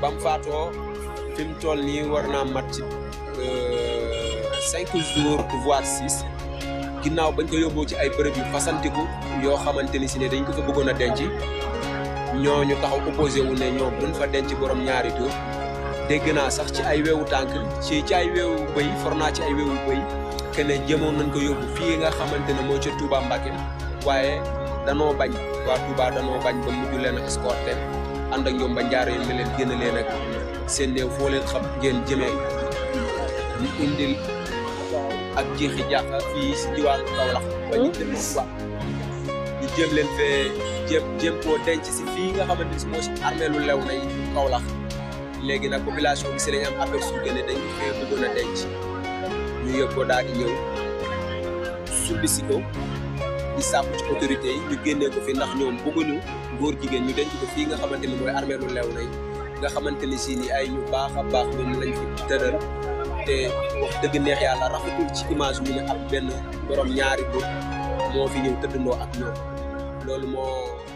ba mu faatoo fi mu toll nii war naa mat ci cinq jours voire six ginnaaw bañ ko yóbboo ci ay bërëb yu fasantiku yoo xamante ni si ne dañ ko fa bëggoon a denc ñooñu taxaw opposé wu ne ñoom duñ fa denc borom ñaari tur dégg naa sax ci ay weewu tànk ci ci ay weewu bëy for naa ci ay weewu bëy que ne jëmoon nañ ko yóbbu fii nga xamante ne moo ca Touba Mbacké waaye danoo bañ waa Touba danoo bañ ba mujj leen a escorté ànd ak ñoom ba njaar yi ne leen génn leen ak seen néew foo leen xam ngeen jëmee ñu indil ak jeexi jaaxa fii si diwaanu Kaolack ba ñu dem Touba ñu jéem leen fee jéem jéem koo denc si fii nga xamante ni si moo si armeelu lew nañ Kaolack léegi nag population bi si lañ am aperçu que ne dañ ko fee bëggoon a denc ñu yëg ko daal di ñëw sulli si ko di sàkku ci autorité yi ñu génnee ko fi ndax ñoom bëgguñu góor jigéen ñu denc ko fii nga xamante ni mooy armeelu lew nañ nga xamante ni si ni ay ñu baax a baax ñoom lañ fi tëral te wax dëgg neex yàlla rafetul ci image ñu ne ab benn borom ñaari bët moo fi ñëw tëddandoo ak ñoom loolu moo